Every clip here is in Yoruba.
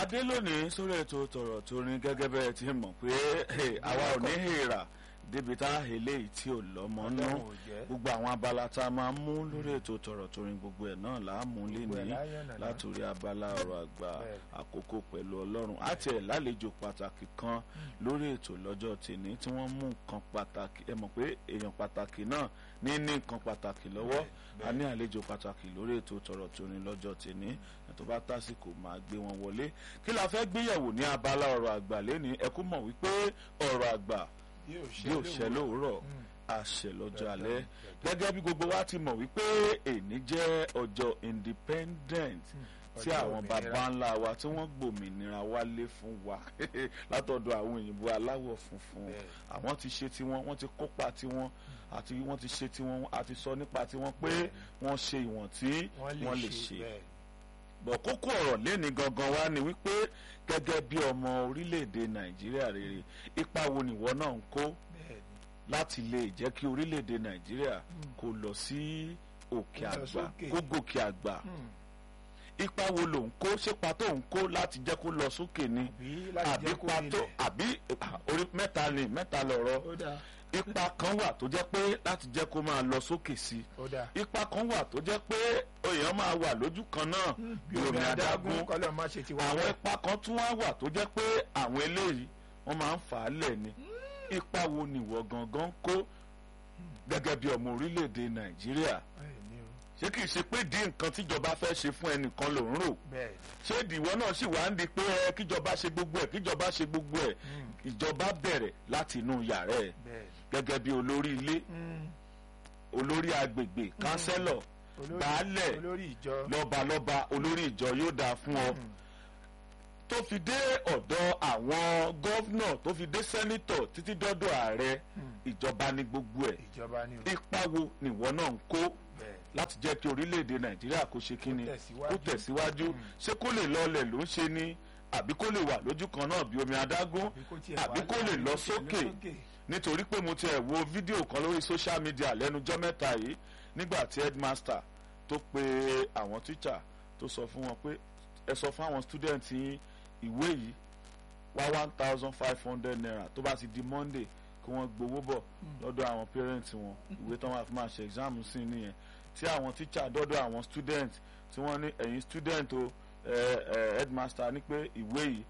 adé lónìí sórí ètò tọ̀rọ̀ tó rin gẹ́gẹ́ bẹ́ẹ̀ ti mọ̀ pé àwa ò ní hèrà débi tá eléyìí tí ò lọ́mọ nú Ọlọ́run ò jẹ́. gbogbo àwọn abala tá a máa ń mú lórí ètò tọ̀rọ̀ tó rin gbogbo ẹ̀ náà là á mú Gbogbo ẹ̀ lénìí láyọ̀nà náà. látòrí abala ọ̀rọ̀ àgbà Bẹ́ẹ̀. àkókò pẹ̀lú ọlọ́run àti ẹ̀ lálejò pàtàkì kan lórí ètò lọ́jọ́ tèmi tí wọ́n mú nǹkan pàtàkì ẹ mọ̀ pé èèyàn pàtàkì náà ní ní nǹkan pàtàkì lọ́wọ́ Bẹ́ẹ̀, a ní àlejò pàtàkì lórí ètò tọ̀rọ̀ tó rin lọ́jọ́ tèmi tó bá tásìkò máa gbé wọn wọlé kí la fẹ́ gbéyẹ̀wò ní abala ọ̀rọ̀ àgbà lẹ́ni ẹ kú mọ̀ wípé ọ̀rọ̀ àgbà bí ò ṣẹ lóòrọ̀ àṣẹ lọ́jọ́ alẹ́ gẹ́gẹ́ bí gbogbo wa ti mọ̀ wípé èní jẹ́ ọjọ́ independent tí ọjọ́ àwọn òmìnira. baba ńlá wa tí wọ́n gbòmìnira wálé fún wa látọ̀dọ̀ àwọn òyìnbó aláwọ̀ funfun Bẹ́ẹ̀. àwọn ti ṣe tiwọn wọ́n ti kópa tiwọn àti wọ́n ti ṣe tiwọn àti sọ nípa tiwọn pé wọ́n ṣe ìwọ̀n tí wọ́n lè ṣe bẹ́ẹ̀. bọ̀ kókó ọ̀rọ̀ lẹ́ni gangan wa ni wípé gẹ́gẹ́ bí ọmọ orílẹ̀-èdè nàìjíríà rere ipa wo nìwọ náà ń kó bẹ́ẹ̀ ni. láti lè jẹ́ kí orílẹ̀-èdè nàìjíríà kó lọ sí òkè Kó lọ àgbà sókè. kó gòkè àgbà Hmm. ipa wo ló ń kó ṣépa tó ń kó láti jẹ́ kó lọ sókè ni àbí láti àbí jẹ́ kó ipa tó rinlẹ̀. àbí ah, orí mẹ́ta ni mẹ́ta lọ̀rọ̀ ó dáa ipa kan wà tó jẹ́ pé láti jẹ́ kó máa lọ sókè sí i ó dáa. ipa kan wà tó jẹ́ pé èèyàn máa wà lójú kan náà bí omi adágún kọ́lọ́ má ṣe ti wá àwọn bẹ́ẹ̀. ipa kan tún wá wà tó jẹ́ pé àwọn eléyìí wọ́n máa ń fà á lẹ̀ ni ipa wo nìwọ gangan ń kó gẹ́gẹ́ bí ọmọ orílẹ̀-èdè nàìjíríà Bẹ́ẹ̀ ni o. ṣé kìí ṣe pé di nǹkan tíjọba fẹ́ ṣe fún ẹnìkan ló ń rò bẹ́ẹ̀ ṣé ìdìwọ náà sì wá ń di pé ẹ kíjọba ṣe gbogbo ẹ kíjọba ṣe gbogbo ẹ Hmm. ìjọba bẹ̀rẹ̀ láti inú yàrá ẹ bẹ́ẹ̀ gẹ́gẹ́ bí olórí ilé Hmm. olórí agbègbè kánsẹ́lọ̀ Olórí- baálẹ̀ olórí ìjọ. lọ́balọ́ba olórí ìjọ yóò dáa fún ọ Hmm. tó fi dé ọ̀dọ̀ àwọn gọ́vnọ̀ tó fi dé sẹ́nítọ̀ títí dọ́dọ̀ ààrẹ Hmm. ìjọba ní gbogbo ẹ̀ ìjọba ni o. ipa wo nìwọ náà ń kó bẹ́ẹ̀ láti jẹ́ kí orílẹ̀-èdè nàìjíríà kó ṣe kíni tẹ̀síwájú. kó tẹ̀síwájú Mm. ṣé kó lè lọlẹ̀ ló ń ṣe ni àbí kó lè wà lójú kan náà bí omi adágún àbí kó tiẹ̀ àbí wá kó lè láàrin lọ kó tiẹ̀ sókè nítorí pé mo tiẹ̀ wo fídíò kan lórí social media lẹ́nujọ́ mẹ́ta yìí nígbà tí headmaster tó pe àwọn teacher tó sọ fún wọn pé ẹ sọ fún àwọn student yín ìwé yìí wá one thousand five hundred naira tó bá ti di monday kí wọ́n gbowó bọ̀ lọ́dọ̀ àwọn parents wọn ìwé tó máa fi máa ṣe exam sí nìyẹn tí àwọn teacher dọ́dọ̀ àwọn student tí wọ́n ní ẹ̀yin student o ẹ ẹ headmaster ní pé ìwé yìí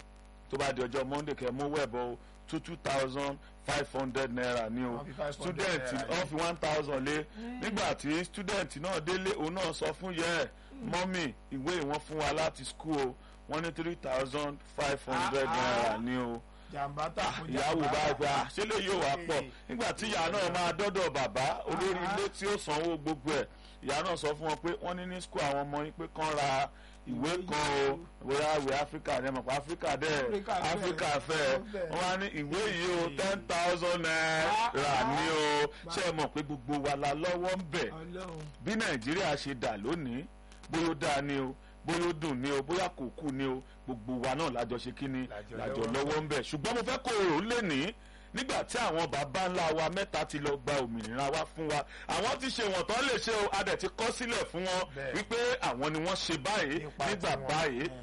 tó bá di ọjọ́ monday kẹ́ mú wẹ̀bọ̀ o two two thousand five hundred naira ni o Wọ́n fi 500 student naira wọ́n fi one thousand lé nígbà tí student náà délé òun náà sọ fún yẹ ẹ mọ́mì ìwé ìwọ̀n fún wa láti school o wọ́n ní three thousand five hundred Ah, ah. naira ni o jàǹbá tà fún ìyàwó jàǹbá. bá gba ṣé lè yóò wá pọ̀ Ee. nígbà tí ìyá náà máa dọ́dọ̀ bàbá olórí Ah. ilé tí ó sanwó gbogbo ẹ̀ ìyá náà sọ fún wọn pé wọ́n ní ní school àwọn ọmọ yín pé kán ra ìwé kan o bóyá ìwé áfíríkà ní ẹ̀mọ̀ pé áfíríkà dẹ̀ Áfíríkà fẹ́. áfíríkà fẹ́ Ó fẹ́. wọ́n á ní ìwé yìí o ten thousand naira Ah, ní o ṣé ẹ mọ̀ pé gbogbo wa la lọ́wọ́ ń bẹ̀ ọlọ́run bí nàìjíríà ṣe dà lónìí bóyá ó dáa ni o bóyá ó dùn ni o bóyá kò kú ni o gbogbo wa náà lájọ ṣe kí ni Lájọ lájọ lọ́wọ́. lọ́wọ́ ń bẹ̀ ṣùgbọ́n mo fẹ́ kó o rò ó lè ní nígbà tí àwọn baba ńlá wa mẹ́ta ti lọ gba òmìnira wa fún wa àwọn ti ṣe wọ̀n tán lè ṣe o a dẹ̀ ti kọ́ sílẹ̀ fún wọn Bẹ́ẹ̀. wípé àwọn ni wọ́n ṣe báyìí nípa nígbà tiwọn. báyìí Hmm.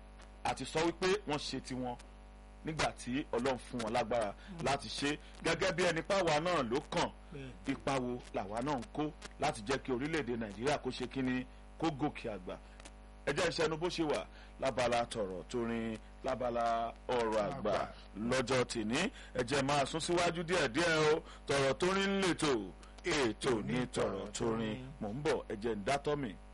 àti sọ wípé wọ́n ṣe tiwọn nígbà tí ọlọ́run fún wọn lágbára láti ṣe gẹ́gẹ́ bí ẹni páwa náà ló kàn Bẹ́ẹ̀. ipa wo làwa náà ń kó láti jẹ́ kí orílẹ̀-èdè nàìjíríà kó ṣe kíni kó gòkè àgbà ẹ jẹ́ ìṣẹ́nu bó ṣe wà lábala tọ̀rọ̀ torin lábala ọ̀rọ̀ àgbà Àgbà. lọ́jọ́ tìní ẹ jẹ́ máa sún síwájú díẹ̀díẹ̀ o tọ̀rọ̀ torin ń lètò ètò ní tọ̀rọ̀ torin mò ń bọ̀ ẹ jẹ́ ń dátọ́ mi.